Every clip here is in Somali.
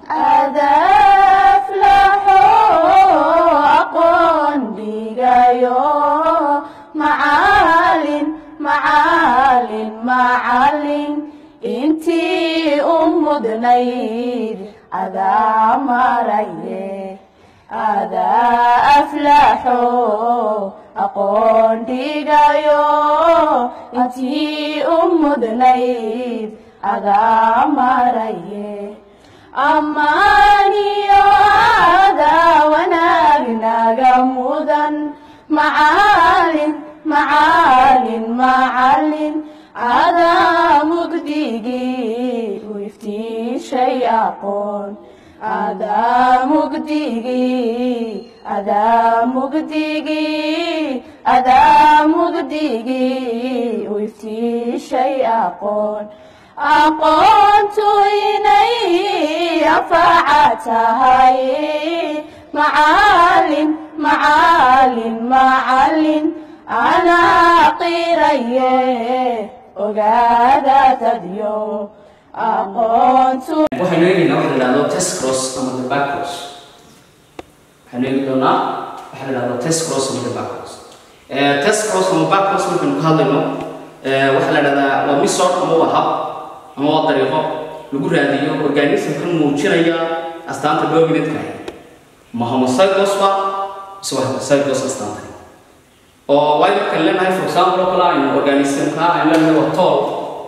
adaflaxo aqoon dhigayo macalin macalin macalin intii u mudnayd adaa maraye adaa aflaxo aqoon dhigayo intii u mudnayd adaa maraye ammaaniyo adaa wanaag naga mudan macalin macalin macalin adaa mugdigii u iftiishay aqoon adaa mugdigii adaa mugdigii adaa mugdigii u iftiishay aqoon aqoontu inay anfaca tahay macalin macalin macalin anaa qiraye ogaada dadyo aqoontu waxaynu eegaynaa waxa la idhahdo test cross ama the back cross waxaynu eegi doonaa waxa la idhahdo test cross ama the back cross Eh, test cross ama back cross markaynu ka hadlayno eh, waxaa la idhahdaa waa method ama waa hab ama waa dariiqo lagu raadiyo organismkan muujinaya astaanta dominantka ma homozygous ba mise waa heterozygous astaanta oo waayo markaan leenahay for example oo kale aynu organismka aynu leenahay waa tool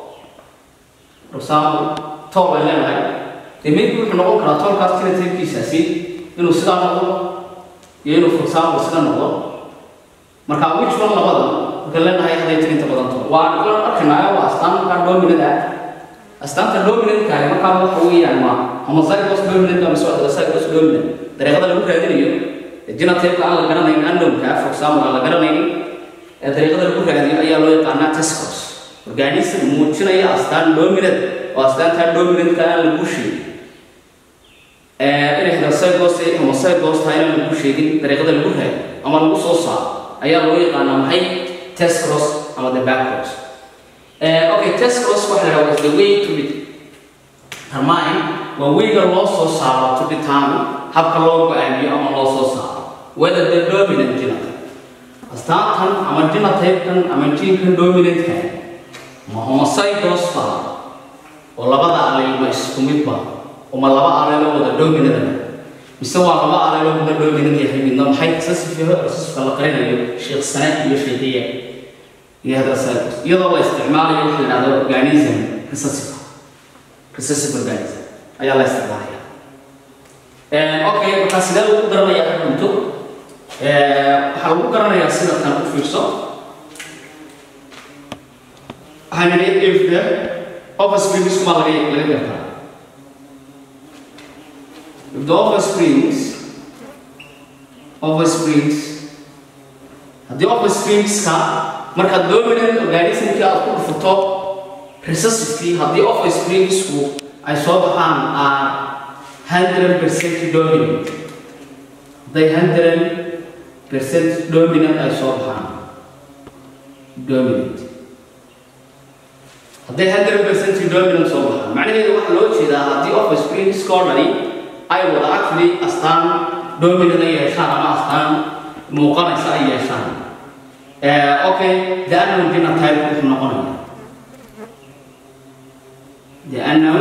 for example tool ay leenahay dee maybe wuxuu noqon karaa toolkaas phenotype-kiisaasi inuu sidaa noqdo iyo inuu for example sida noqdo marka which one labada markaan leenahay haday tirinta badan tool waa aan arkaynaa waa astaan markaa dominant ah astaanta dominantka ah markaa waxa weeyaan waa homozygous dominant ama soo heterozygous dominant dariiqada lagu raadinayo genotype aan la garanayn unknownka for example aan la garanaynin ee dariiqada lagu raadiyo ayaa loo yaqaanaa test cross organism muujinaya astaan dominant oo astaantaa dominantka aan lagu sheegin inay heterozygous iyo homozygous tahay inaan lagu sheegin dariiqada lagu raadiyo ama lagu soo saaro ayaa loo yaqaanaa maxay test cross ama the back cross Uh, okay, test cross waxa la dhahaa was the way to determine waa weyga loo soo saaro to determine habka loo go-aamiyo ama loo soo saaro whether the dominant genotype astaantan ama genotype-kan ama genkan dominant-ka ma homozygous ba oo labada alleel ma isku mid ba oo ma laba alleeloo wada dominant mise waa laba alleeloo wada dominant yahay midna maxay recessive yahay recessive la qarinayo sheekh sane iyo sheekhiya iyo heterozygous iyadoo la isticmaalayo waxa la yidhahdo organism recessive recessive organism ayaa la isticmaalaya okay markaa sidee lagu garanayaa cunto waxaa lagu garanayaa sida kan u fiirso waxaan nidhi if the offsprings baa laga laga gartaa if the offsprings offsprings haddii offspringska markaad dominant organismkii aad ku dhufato recessivekii haddii offspringsku ay soo baxaan are hundred percent dominant hadday hundred percent dominant ay soo baxaan dominant hadday hundred percent dominant soo baxaan macnaheedu waxaa loo jeedaa haddii offspringska oo dhani ay wada actually astaan dominant ay yeeshaan ama astaan muuqanaysa ay yeeshaan okay the unknown genotype wuxuu noqonaya the unknown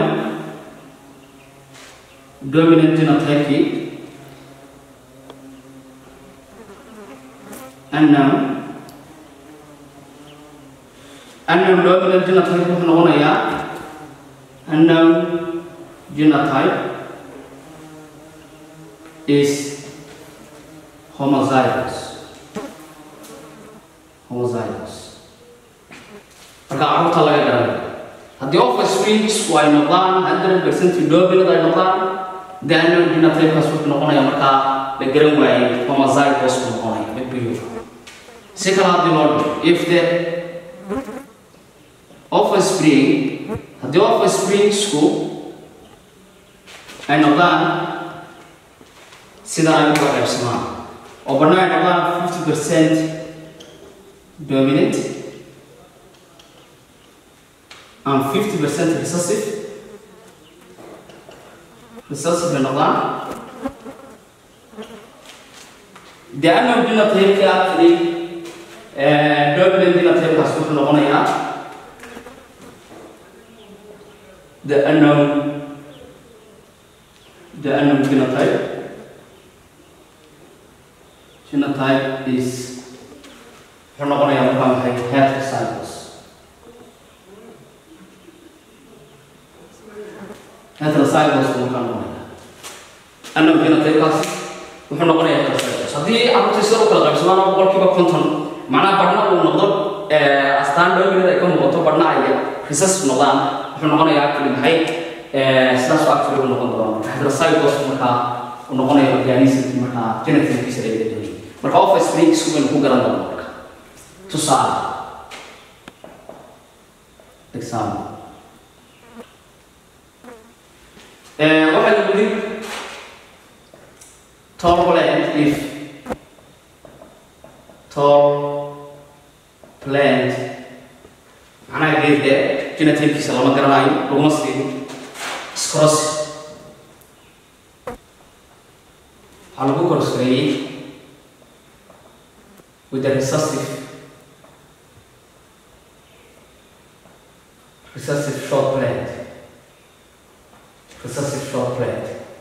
dominant genotype unknown unknown dominant genotype wuxuu noqonayaa unknown genotype is homozygous homozygous marka carruurta laga garanaya haddii offsprings ay noqdaan hundred percent dominant ay noqdaan the unknown genotypekaas wuxuu noqonaya markaa la garan waayey homozygous buu noqonaya mid biyo si kale haddii loo dhigo if the offspring haddii offspringsku ay noqdaan sida ay uga qaybsamaan oo badna ay noqdaan fifty percent dominant and 50% recessive recessive bay noqdaan the unknown genotype actually dominant genotypekaas wuxuu noqonayaa the unknown the unknown genotype genotype is wuxuu noqonayaa markaa maxay heterozygous heterozygous buu markaa noqonayaa unknown genotypekaas wuxuu noqonayaa heterozygous haddii carruurta sida u kala qaybsamaan oo boqolkiiba konton macnaha badhna uu noqdo astaan dominant ay ka muuqato badhna ay recessive noqdaan wuxuu noqonayaa actually maxay sidaas oo actually uu noqon doona marka heterozygous markaa uu noqonayo organism markaa genotypekiisa laga doonay marka office break isku baynu ku garan doona marka tusaale example waxaa lagu yidhi turbulent if tall plant macnaha geedka genotypekiisa lama garanayo laguma siin scrosi waxaa lagu korosgareeyey with the recessive recessive short plant recessive short plant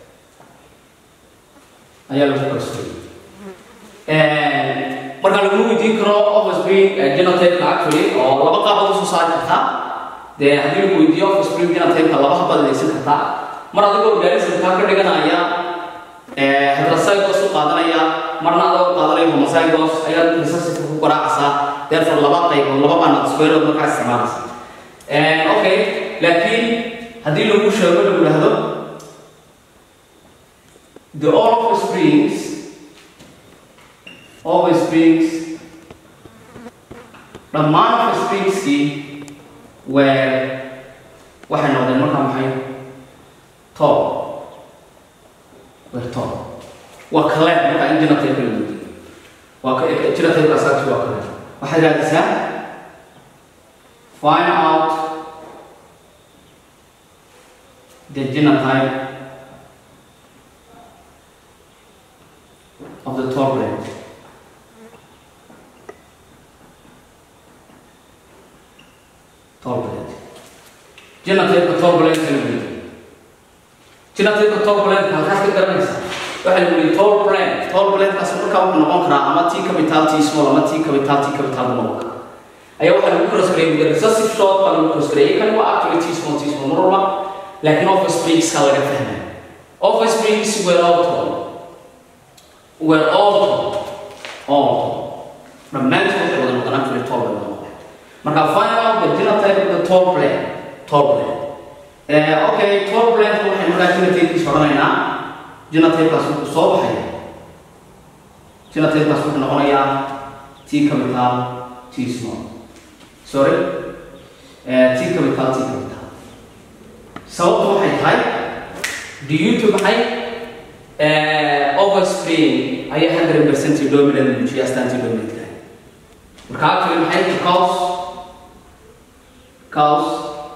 ayaa lagu korosgareeyey marka laguma weydiin karo offspring genotypeka actually oo laba qaabood usoo saari kartaa dee haddii lagu weydiiyo offspring genotypeka laba habaad adeegsan kartaa mar adigoo organismkaa ka dhiganaya heterozygous u qaadanaya marna adoo qaadanaya homozygous ayaad recessive ku garaacaysaa therefore laba qaybood laba baanad squareood markaa isticmaalaysa okay laakiin haddii lagu sheego lagu dhahdo the all offsprings offsprings dhammaan offspringskii were waxay noqdeen markaa maxay tall were tall waa kaleed markaa in genotype la weydiiyo waa genotypekaas actually waa kaleed waxaad raadisaa find out the genotype of the tall plant turbulent. Genotype turbulent la yidhi. Genotype turbulent halkaas ka garanaysa. Waxa la yidhi turbulent. Turbulentkaas markaa wuxuu noqon karaa ama T capital T small ama T capital T capital buu noqon karaa. Ayaa waxaa lagu cross gareeyay with recessive short baa lagu cross gareeyay kan waa actually T small T small mar walba laakiin offsprings ka laga fahmay. Offsprings were all tall. Were all tall. All tall. Dhammaantood waxay wada noqdaan actually tall bay noqon. marka find out the genotype of the tall plant tall plant uh, okay tall plant waxay markaa genotypekiisa odhanaynaa genotypekaas wuxuu soo baxaya genotypekaas wuxuu noqonayaa t capital t small sorry uh, t capital t capital sababtu waxay tahay due to maxay uh, overspring ayaa hundred percent dominant muujiya astaantii dominant kahay marka actually maxay because cause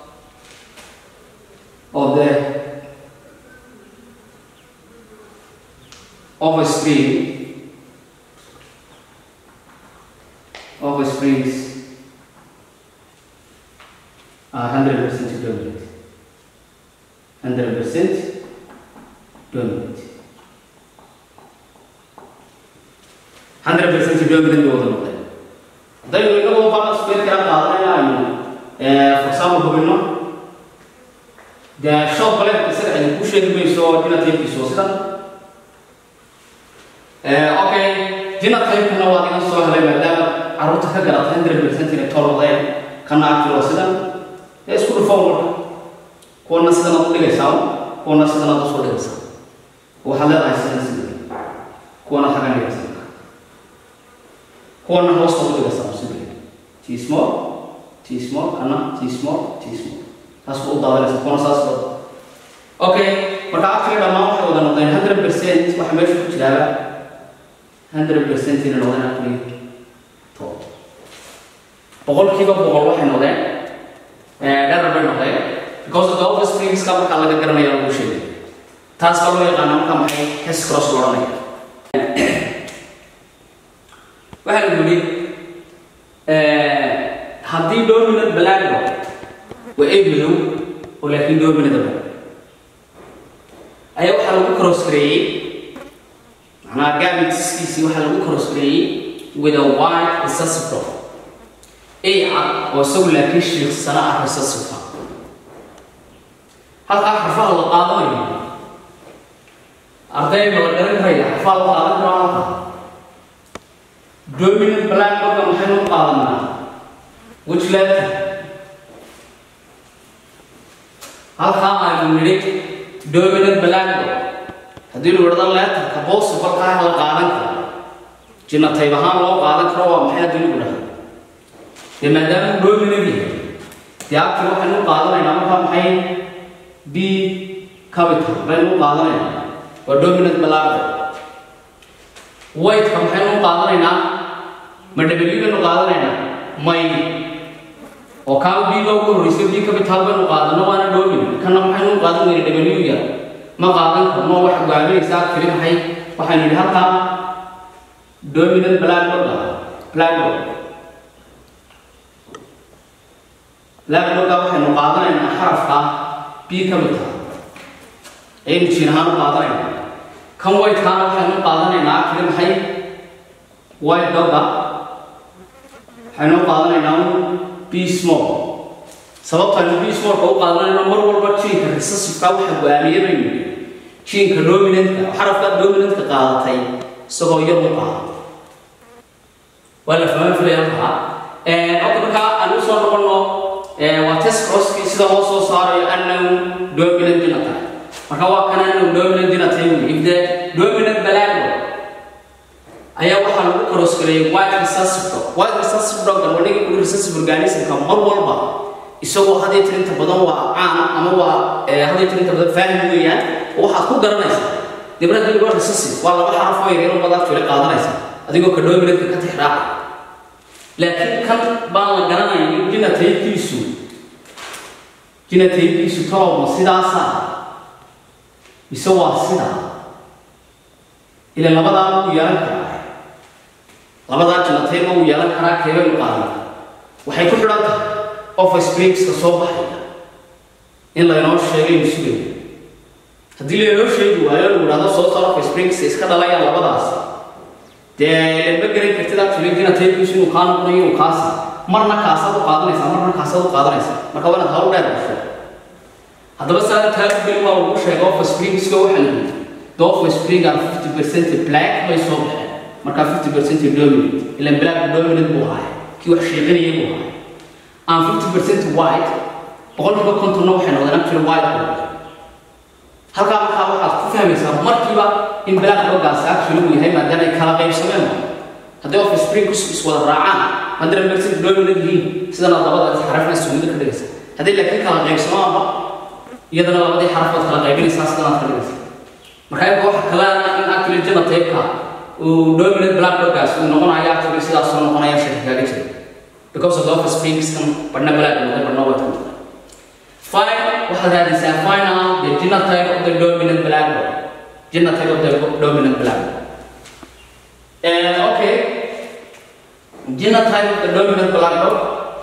of the offspring offsprings are 100% dominant. 100% dominant. 100% dominant wada noqday. Hadaynu inagoo balance feer kala qaadanayna aynu for example hubino dee shop baleedka isaga ay ku sheegi mayso genotypekiisu sida okay genotypekana waa iga soo helay maadaama carruurta ka garata hundred percent inay tolodeen kana actually sidan ee isku dhufan marka kuwana sidan aad u dhigaysaa kuwana sidan aad usoo dhigaysaa waxaad leedahay sidan sidan kuwana xagan dhigaysaa kuwana hoosta u dhigaysaa sidan t small T small, kana T small, T small. Taas u daadanaysa kuna saas wada. Okay, marka actually dhammaan waxay wada noqdeen 100% waxa meesha ku jiraaba 100% inay noqdeen actually to. Boqolkiiba boqol waxay noqdeen eh dherer bay noqdeen because of the offsprings ka marka laga garanayo lagu sheegay. taas baa loo yaqaana marka maxay test cross loo odhanaya waxaa lagu yidhi haddii dominant balago waa eeg madow oo laakiin dominant ba ayaa waxaa lagu cross gareeyey macnaha gamitiskiisii waxaa lagu cross gareeyey with a white recessive a cad oo isagu laakiin shiiqsana ah recessive halkaa xarfaha la qaadanayo ardayga la garan karaya xarfaha la qaadan karo halka dominant black marka maxaynu u qaadanaa which letter halkaa aynu nidhi dominant black haddii lu idhahdo letterka possible-kaa la qaadan karo jinatayb ahaan loo qaadan karo waa maxay haddii lagu dhahdo dee maadaama uu dominant yahay dee agti waxaynu u qaadanaynaa markaa maxay b capital baynu u qaadanaynaa waa dominant black white-ka maxaynu u qaadanaynaa ma w baynu qaadanaynaa may oo kaa b-ga ugu horreysa b capital baynu qaadano waana dominant kana maxaynu u qaadan weyna w yar ma qaadan karno wax goaaminaysaa keli maxay waxaynu yidhi halkaa dominant blackboard blackboard blackboardka waxaynu qaadanaynaa xarafka b capital ayaynu jiin ahaan u qaadanaynaa kan white-kaana waxaynu u qaadanaynaa keli maxay white dogga waxaynu u qaadanaynaa b small sababtaynu b smallka u qaadanayno mar walba jiinka recessiveka waxa go-aamiye baynu yidhi jiinka dominantka xarafka dominantka qaadatay isagoo yar u qaada waa la fahman filaya halkaa hadda markaa aan usoo noqono waa test crosskii sida loo soo saarayo unknown dominant genotype marka waa kan unknown dominant genotype wey if the dominant balago ayaa waxaa lagu cross gareeyay white recessive dog white recessive dog waa ninka kuli recessive organismka mar walba isagoo hadday tirinta badan waa caan ama waa hadday tirinta badan faahim weeyaan oo waxaad ku garanaysaa dibna haddii lagu recessive waa laba xaraf oo yaryar oo badaa fili qaadanaysa adigoo ka dominantka ka tixraaca laakiin kan baan la garanayn jinataykiisu jinataykiisu tolowma sidaasa mise waa sidaa ila labadaa uu yeelan karaa labadaa jinatayba uu yeelan karaa keebay u qaadan waxay ku xidhan tahay office breakska soo baxaya in laynoo sheegaynu sugayo haddii laynoo sheegi waayo lagu idhahdo soo saar office breakska iska dhalayaan labadaas dee ma garan kartid actually genotypekiisu inuu kaa noqonayo inuu kaasa marna kaasaad u qaadanaysaa marna kaasaad u qaadanaysaa marka waa inaad hawl dheer gasho haddaba saa taageli waa lagu sheegay office breakska waxa la yidhi the office break are fifty percent black bay soo baxeen markaa fifty percent dominant ilan black dominant buu ahay kii wax sheeganaya buu ahay aan fifty percent white boqolkiiba kontonna waxay noqdeen actually white halkaa markaa waxaad ku fahmaysaa markiiba in black doggaasi actually uu yahay maadaama ay kala qaybsameen haddii office spring iswada raacaan hundred percent dominant yihiin sidana labada xarafna sugida ka dhigaysa haddii laakiin kala qaybsamaanba iyadana labadii xaraf baad kala qaybinaysaa sidanaad ka dhigaysa marka imika waxa kaleana in actually genotypeka uu dominant black doggaasi uu noqonayo actually sidaas soo noqonaya shaki kaaga jira because of the office springs kan badhna black noqday badhna white noqday Fine, waxaad raadaysaa find out the genotype of the dominant black dog. Genotype of the dominant black dog. And okay, genotype of the dominant black dog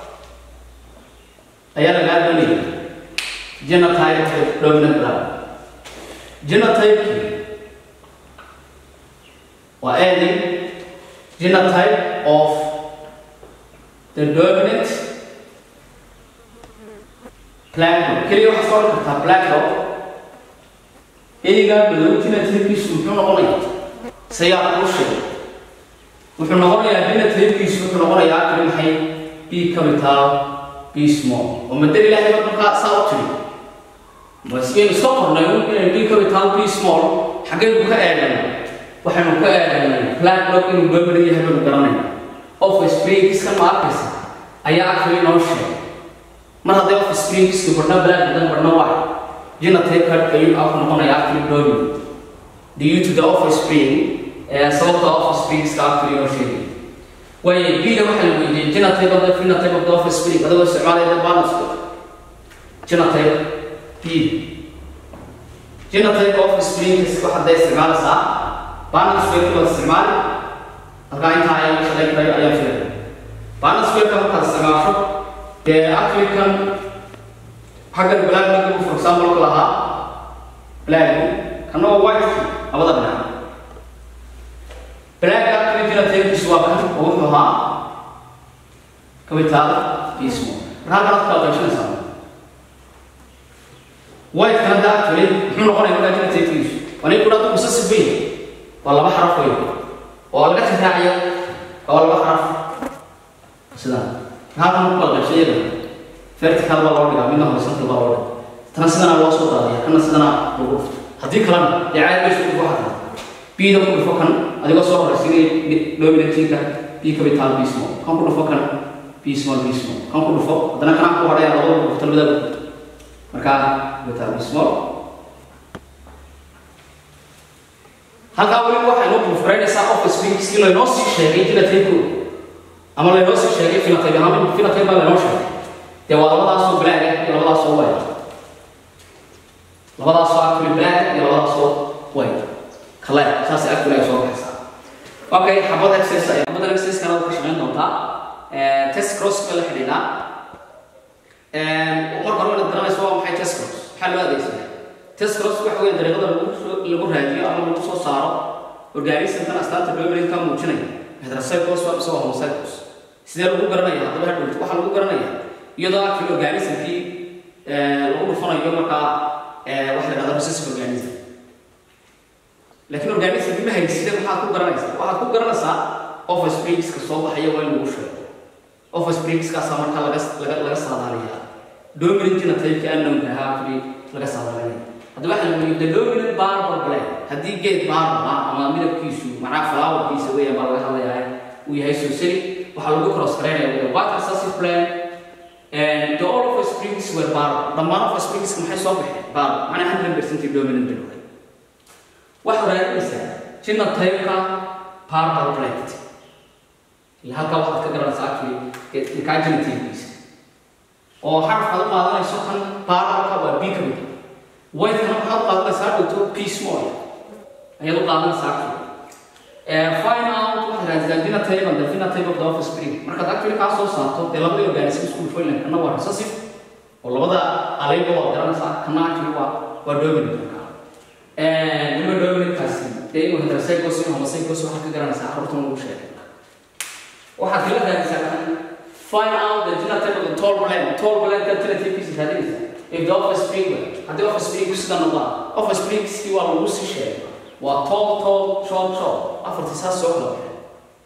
ayaa lagaa doonaya genotype of the dominant black dog. Genotype waa adding genotype of the dominant black dog keliya waxaad soo kartaa black dog eygaa madow genotypekiisu muxuu noqonayaa sayaa kuu sheegay wuxuu noqonayaa genotypekiisu wuxuu noqonayaa kali maxay b capital b small oo madal ilaahay bad markaa saa u tiri basbaynu iska qornay inay b capital b small xaggaynu ka eeganay waxaynu ka eeganay black dog inuu dominant yahay baynu garanayna office breakiskan ma arkaysa ayaa actually noo sheegay mar hadday office springski badhna black badan badhna white genotype ayuu aku noqonaya actually dominant due to the office spring sababta office springska actually noo sheegay waayo bida waxaa la weydiiyey genotype of the phenotype of the office spring adagoo isticmaalaya balance genotype b genotype of springs waxaad day isticmaalaysaa banal square baad isticmaali halkaa intaa ayaa shaqayn karayo ayaa filaya banal square markaad isticmaasho dee actually kan xaggan black nagu for example ku lahaa black kana waa white labada dhinac black actually genotypekiisu waa kan oo wuxuu ahaa capital iyo small marka halkan aad kala qaybsanaysaa white kana da actually muxuu noqonaya markaa genotypekiisu waa nin kudhaa possessive bay waa laba xaraf wey oo laga tixraaciyo waa laba xaraf sidaan halkan ku kala qaybsan iyada vertical baa loo dhigaa midna horizontal baa loo dhigaa tana sidana loo soo daadiya kana sidana lagu dhufto haddii kalena dee caadi bay isku dhufo xataa bida ku dhufo kan adigoo soo horaysiinaya dominantinka b capital b small kan ku dhufo kan b small b small kan ku dhufo haddana kana ku hadhaya labada dhufto labada dhufto markaa capital b small halkaa weliba waxay noo buufraynaysaa office weekskii laynoo sii sheegay phenotype-kooda ama laynoo sii sheegay phenotype ahaan phenotype baa laynoo sheegay dee waa labadaasoo black iyo labadaasoo white labadaasoo actually black iyo labadaasoo white kale saas actually ay soo baxaysaa okay xabad exercise ay xabad exercise kana ka shaqayn doontaa test cross ka la xidhiidha marka hore inaad garanayso waa maxay test cross maxaa loo adeegsadaa test cross waxa weeye dariiqada lagu soo lagu raadiyo ama lagu soo saaro organismkan astaanta dominant ka muujinaya heterocycles waa mise waa homocycles sidee lagu garanaya haddaba hadhowto waxaa lagu garanaya iyadoo actually organismkii lagu dhufanayo markaa waxa la dhahda recessive organism laakiin organismkii ma hayside maxaad ku garanaysaa waxaad ku garanaysaa office breakska soo baxaya waa in lagu sheego office breakskaasaa markaa laga laga laga saadaaliyaa dominant genotype unknownka ahaa actually laga saadaalinaya haddaba waxaa lagu yidhi the dominant barbar black haddii geed barbar ah ama midabkiisu macnaha flowerkiisa weeyaan baa laga hadlayaa uu yahay soseli waxaa lagu cross garaynaya with a white recessive plant and the all of the springs were barbar dhammaan of the springs maxay soo baxeen barbar macnaha hundred percent dominant bay noqday waxaa raadinaysaa genotype-ka barbar plant ila halkaa waxaad ka garanaysaa actually kaa genotype-kiisa oo xarafkaad u qaadanayso kan barbarka waa b capital white-kana waxaad u qaadanaysaa dhowto p small ayaad u qaadanaysaa actually find out waxaad raadsataa genotype and the phenotype of the office spring markaad actually kaa soo saarto dee labadii organism isku dhufoylan kana waa recessive oo labada alayba waad garanaysaa kana actually waa waa dominant markaa nima dominantkaasi dee inuu heterocycles iyo homocycles waxaad ka garanaysaa carruurtan lagu sheegay waxaad kala raadisaa kan find out the genotype of the tall plant tall plant ka genotypekiisa raadinaysaa if the office spring haddii office spring sida noqdaan office springskii waa lagu sii sheegay waa tall tall short short afartii saas soo kala baxeen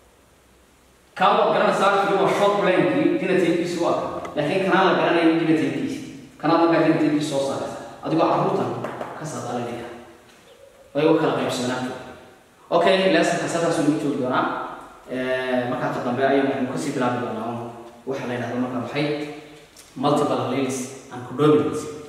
kaa waad garanaysaa kii waa short plankii genotypekiisi waa laakiin kanaa la garanayo genotypekiisi kanaa markaa genotypekiisi soo saaraysa adigoo carruurtan ka saadaalinaya way u kala qaybsanaan okay leesonka saasuu nagu joogi doonaa markaa ka dambe ayay waxaynu kasii bilaabi doonaa waxa la yidhahdo marka maxay multiple alleles and codominance